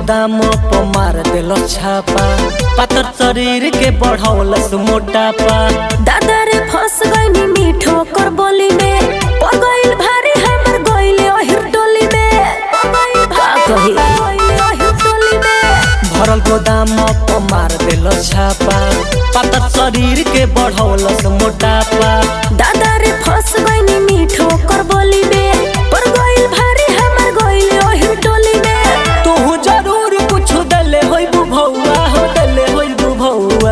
गोदाम पर मार देलो छापा पातर शरीर के बढ़ौलस मोटापा दादा रे फंस गईनी मीठो कर बोली में पड़ गइल भारी हमर गइले ओहिर टोली में का कही ओहिर टोली में भरल गोदाम पर मार देलो छापा पातर शरीर के बढ़ौलस मोटापा दादा रे फंस गईनी मीठो कर बोली में पड़ गइल भारी हमर गइले ओहिर टोली में तू जरूर कुछ दले होई बुभौआ हो दले होई बुभौआ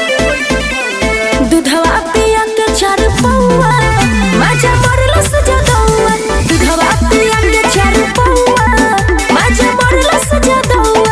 दूधवा पिया के चार पौआ माजा मरल सजा दौआ दूधवा पिया के चार पौआ माजा मरल सजा दौआ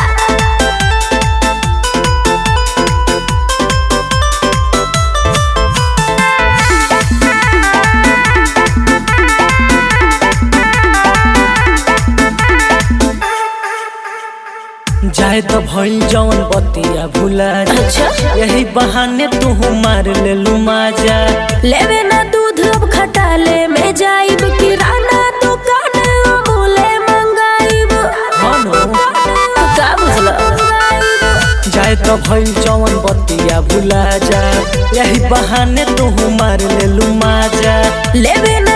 जाए तो भइल जौन बतिया भुला जा अच्छा यही बहाने तू मार लेलू माजा लेवे ना दूध अब खटाले में जाइब किराना दुकान अमूले मंगाइब हनो का बुझला जाए तो भइल जौन बतिया भुला जा यही बहाने तू मार लेलू माजा लेवे ना